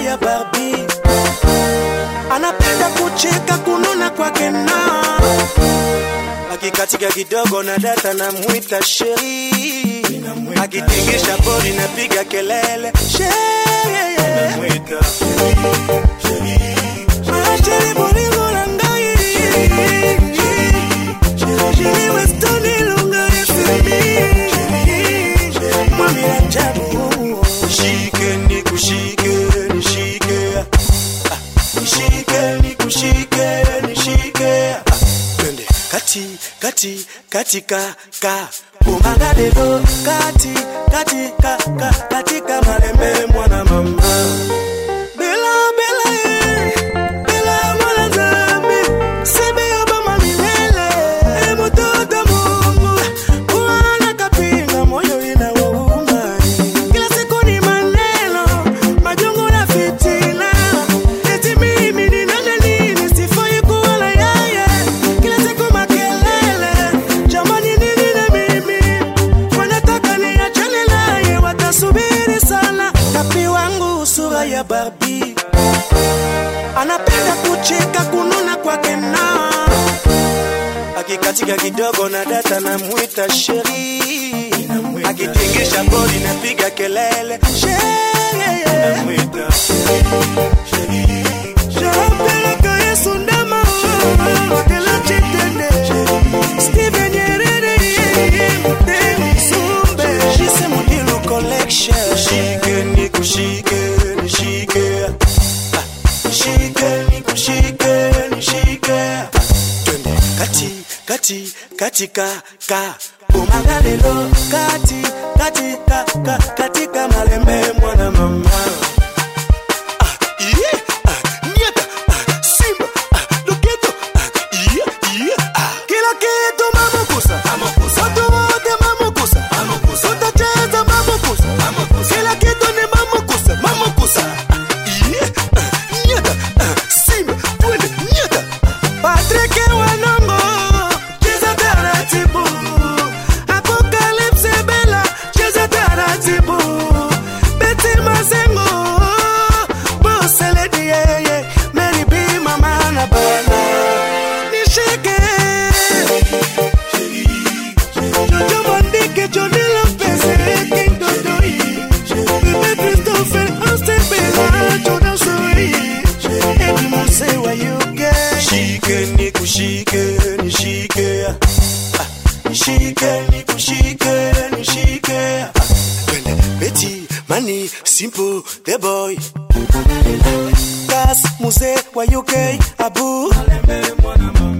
ya Barbie, anapenda kucheka kununa kwake na akikatika kidogo na data na mwita sheri, akitingisha bodi na piga kelele sheri, Ah, sheri bolingo na ngai Sheri Weston ilunga FMI. Mwami ajabu shike nikushike nishike Ah, nishike nikushike nishike Ah, twende kati kati katika ka umagalelo kati kati ka ka katika malembe mwana mama Bela bela eh, bela mwana zambi sebe obama milele e mtoto Mungu kuana kapinga moyo inawauma kila siku ni maneno majongo na fitina eti mimi ni nani nini sifai kuwa na yeye kila siku makelele jamani nini na mimi wanataka niachane naye watasubiri sana tapi wangu sura ya Barbie anapenda kucheka kununa kwake na akikatika kidogo na data na mwita sheri akitingisha bodi na piga kelele sheri Shapeleka Yesu ndama Wakela chitende Steven Nyerere Mtemi Sumbe Shise Mudilu Collection Shike nikushike nishike Ah, Nishike nikushike nishike Ah, Twende kati kati katika ka umagalelo kati katika ka katika malembe mwana mama Iye, ah, nieta, ah, simba, ah, loketo, ah, iye, iye, ah. Kila kitu mamukusa watu wote mamukusa tutacheza mamukusa kila kitu ni mamukusa mamukusa Ah, iye, ah, nieta, ah, simba, twende, nieta. Patrick Wanongo, cheza taratibu. Apocalypse Bella, cheza taratibu. Betty Mazengo, Boss Lady, yeah, yeah. Mary B, mama na bana. Nishike. Jojo Mondike, Johnny Lopez, King Dodoi. Bebe Christopher, Austin Bella, Jordan Soi. Eddie Mose, where you get? Shike, nikushike, nishike. Ah, Nishike, nikushike, nishike. Ah, Twende, Betty, Money, Simple, the boy. Gas, Muse, wa UK, Abu.